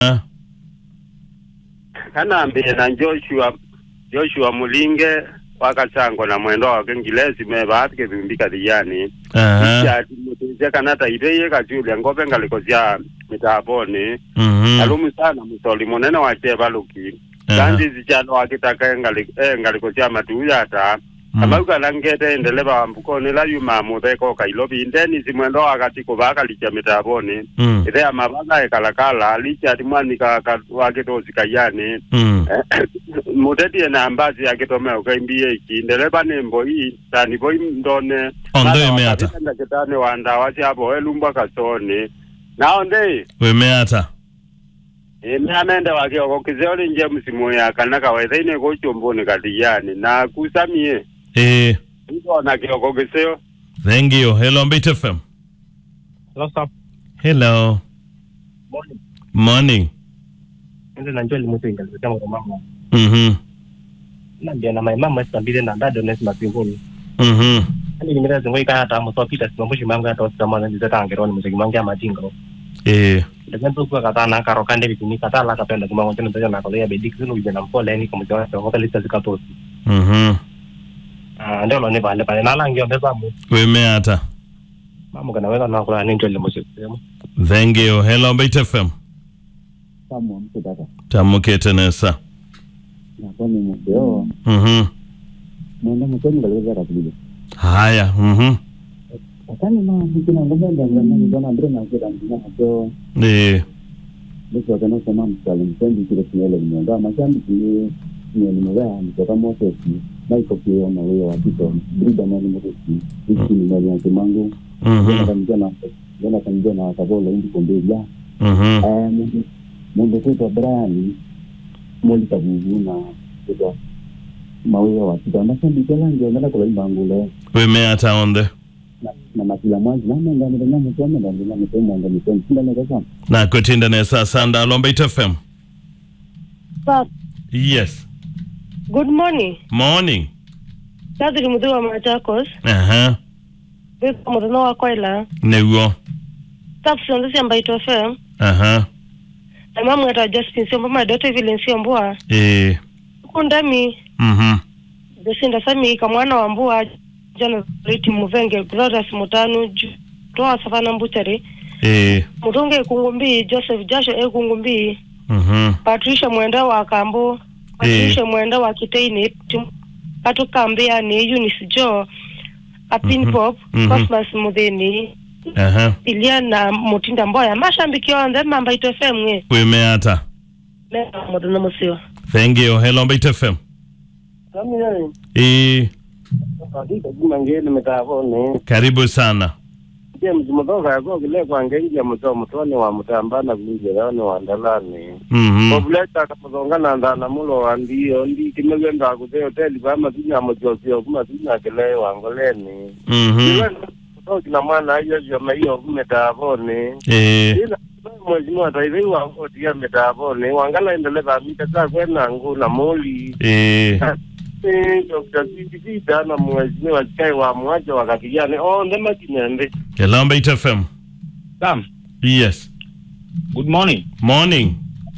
kanambile na Joshua Joshua Mulinge wakasangwa na mwendo wake ngilesi mevatike vimbika dhiyani Aha. ichati mutizya kanata iteye kachulia ngope ngalikosya mitaponi Mhm. alumu sana musoli munene wache valuki Aha. kandi zichalo wakitaka engali- engalikosya matuyata Mm. amaukalangete endele vambukoni la yuma mutheko kailovi indeni simwendo wakati kuvakalicha mitaponi Mm. ithe amavaka ekalakala lichati mwanika ka- wakitosi kayani Mm. mutetie na ambazi akitome ukaimbie iki ndeleva nembo hii tani voi ndone Ondo imeata. kitane wanda wasiapo elumbwa kasoni nao ndei Wemeata. ime amende wakioko kiseoli nje msimu ya kana kawaitha ine kuchumbuni katiyani na kusamie Eh. ikona kioko kiseo Thank you. Hello, Mbit FM. Hello, sir. Hello. Morning. Morning. Ndio najua limusinga lisema kwa mama. Mhm. Na ndio na my mama sambile na dad na sima pingoni. Mhm. Ani nimera zengo ikaya ta mo so pita sima mbushi manga to sima na ndio tangero ni muziki manga majingo. Eh. Ndio kwa kata na karo kande bitini kata la kapenda kuma ngote ndio na kolea bedik zinu bijana mpole ni kama jawa kwa lista zikatosi. Mhm. Ah ndio lo ne bale bale na langio mbeza mu. Wemeata. Mama kana weza na kula ni ndio limusiki. Thank you. Hello, Mbit FM. kama mtu dada Tamukete nesa. nakuwa ni mudeo Mhm. mwenda mutoni ngaliweza rapile Haya. Mhm. akani ma mkina ngombe ndio na ngona ndre na kida ndina hapo Eh. ndio kana sema msali mtendi kile kinele mwenga mashamba kile ni ni mwenga mtoka moto si maiko kile na wewe wa kito brida na ni moto si hiki ni mali yake mangu Mhm. ndio kanija na ndio kanija na kabola hindi kombe ya Mhm. eh mungu mungu kwa Brian moli kabugu na kwa mawe wa kito mashamba kile ndio ngala kwa mbangule Wemeata on the. na- na makila mwanzi namengani namutome ngani namutome ngani mutome sindanekasama Na kutinda nesa sanda. Hello, Mbit FM. Sir, Yes. good morning. Morning. Kadri mudhi wa Machakos. Aha. Biko muthenya wa kwaila. Niguo. Staff cionthe cia Mbaito FM. Aha. Na mamu eta Justin Siombo my daughter Evelyn Siombua. Eh. Kundami. Mhm. Jacinda Sami kamwana wa Mbua. Jana Riti Muvenge. Glorious Mutanu. Ju- Toa Savana Mbuchari. Eh. Mutunge Ekungumbi. Joseph Jasho Ekungumbi. Mhm. Patricia Mwenda wa Kambo. Patricia Mwenda wa Kiteini. Tim- Katukambia ni Eunice Joe. Apin Mhm. Pop. Mhm. Cosmas Muthini. Aha. ilia na mutinda mboya mashambiki onthe mambaito fm ng'e Wemeata. mena mundu na musio Thank you. Hello, Mbit FM. Kami yeye. Eh. Kadika juma ngene metavone. Karibu sana. Je mzimotoka yako kile kwa ngenge mto mtoni wa mtambana kunjera ni wa ndalani. Mhm. Obuleta kamuzongana ndana mulo wa ndiyo ndi kimegenda kuze hoteli kama tinya mjosio kuma tinya kile wangoleni. Mhm. Iwe kutoki na mwana hiyo hiyo hiyo kumetavone. Eh. Ila mwezi mwa taivi wa ngoti ya metavone wangala endeleza mita za kwena ngu na moli. Eh. Eh, Dr. Sisita na mwezi wa kai wa mwaja wakati gani? Oh, ndema kinyende. Hello, Mbit FM. Sam, Yes. good morning. Morning.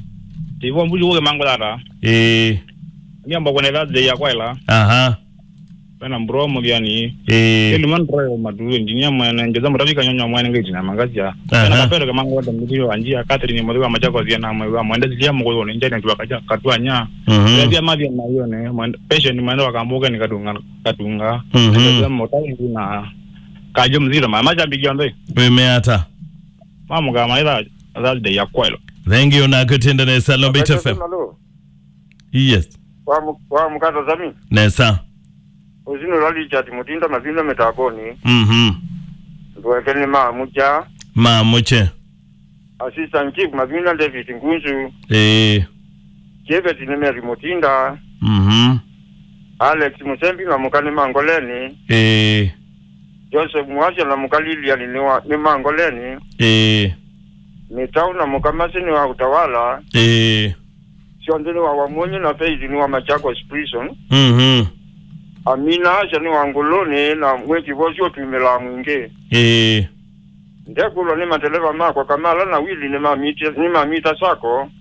Tivo mbuli woge mango dara. Eh. Mia mbo kwenye birthday ya kwaila. Aha. Pena mbro mo biani. Eh. Kelu man royo madu engineer mwana ngeza mrafika nyonyo mwana ngezi na mangazi ya. Aha. Pena kapero ke mango wada mbili anjia Catherine mo wa machako zia na mwa mwenda zia mo ko ne njani tuwa kaja katwa nya. Mhm. Ndia mavi na hiyo ne mwenda patient mwenda wakamboga ni kadunga kadunga. Mhm. Ndio mo tai na kajo mzira ma maja bigionde. Wemeata. Mamu ga maila birthday ya kwaila. Thank you. Na kutinda nesa. Hello, Mbit FM. Hello. Yes. Wa mu- wa mkato zami. Nesa. Uzino lali chati mutinda mavinda metaboni. Mhm. Ndwekeni ma muja. Ma muche. Assistant chief mavinda David Ngunzu. Eh. Jebet nimeri mutinda. Mhm. Alex Musembi na mukani mangoleni. Eh. Joseph Mwasha na mukalili ali ni wa- ni mangoleni. Eh. Mitau na mukamasini wa utawala. Eh. Siondeni wa wamunyi na feizi ni wa Machakos prison. Mhm. Amina Asha ni wa nguluni na mweki vosi otumila mwinge. Eh. ndekulo ni madereva mako kamala na wili ni mamita ni mamita sako